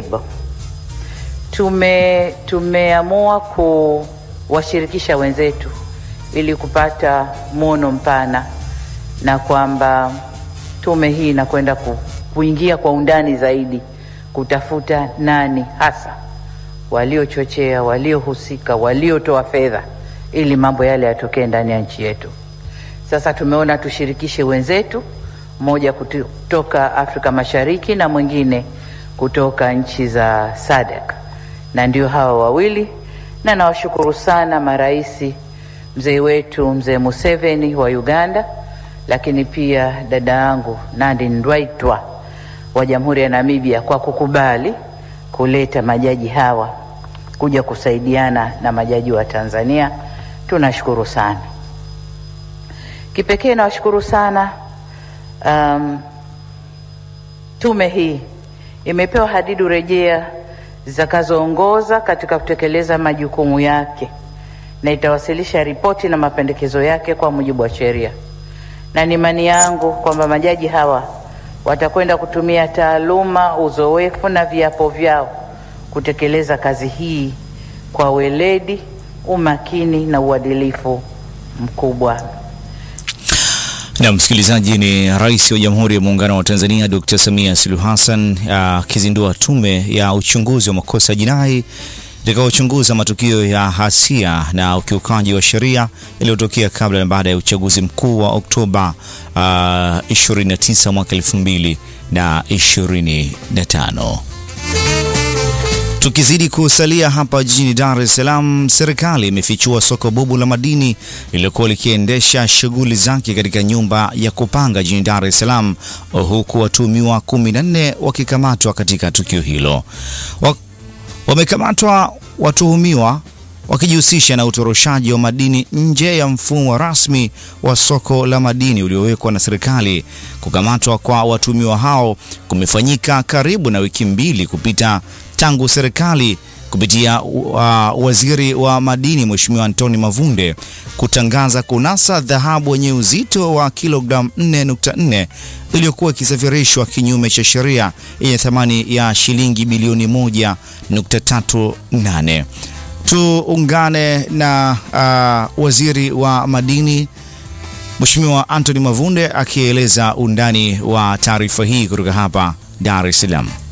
table. Tume tumeamua kuwashirikisha wenzetu ili kupata mwono mpana na kwamba tume hii inakwenda ku, kuingia kwa undani zaidi kutafuta nani hasa waliochochea, waliohusika, waliotoa fedha ili mambo yale yatokee ndani ya nchi yetu. Sasa tumeona tushirikishe wenzetu, mmoja kutoka Afrika Mashariki na mwingine kutoka nchi za SADC, na ndio hawa wawili, na nawashukuru sana maraisi, mzee wetu mzee Museveni wa Uganda, lakini pia dada yangu Nandi Ndaitwah wa Jamhuri ya Namibia kwa kukubali kuleta majaji hawa kuja kusaidiana na majaji wa Tanzania. Tunashukuru sana. Kipekee nawashukuru sana um, tume hii imepewa hadidu rejea zitakazoongoza katika kutekeleza majukumu yake na itawasilisha ripoti na mapendekezo yake kwa mujibu wa sheria, na ni imani yangu kwamba majaji hawa watakwenda kutumia taaluma, uzoefu na viapo vyao kutekeleza kazi hii kwa weledi, umakini na uadilifu mkubwa. Na msikilizaji, ni Rais wa Jamhuri ya Muungano wa Tanzania Dr. Samia Suluhu Hassan akizindua tume ya uchunguzi wa makosa ya jinai itakayochunguza matukio ya hasia na ukiukaji wa sheria yaliyotokea kabla na baada ya uchaguzi mkuu wa Oktoba uh, 29 mwaka 2025. Tukizidi kusalia hapa jijini Dar es Salaam, serikali imefichua soko bubu la madini lililokuwa likiendesha shughuli zake katika nyumba ya kupanga jijini Dar es Salaam, huku watuhumiwa 14 wakikamatwa katika tukio hilo. Wamekamatwa watuhumiwa wakijihusisha na utoroshaji wa madini nje ya mfumo rasmi wa soko la madini uliowekwa na serikali. Kukamatwa kwa watuhumiwa hao kumefanyika karibu na wiki mbili kupita tangu serikali kupitia uh, waziri wa madini Mheshimiwa Antoni Mavunde kutangaza kunasa dhahabu yenye uzito wa kilogramu 4.4 iliyokuwa ikisafirishwa kinyume cha sheria yenye thamani ya shilingi bilioni 1.38. Tuungane na uh, waziri wa madini Mheshimiwa Antoni Mavunde akieleza undani wa taarifa hii kutoka hapa Dar es Salaam.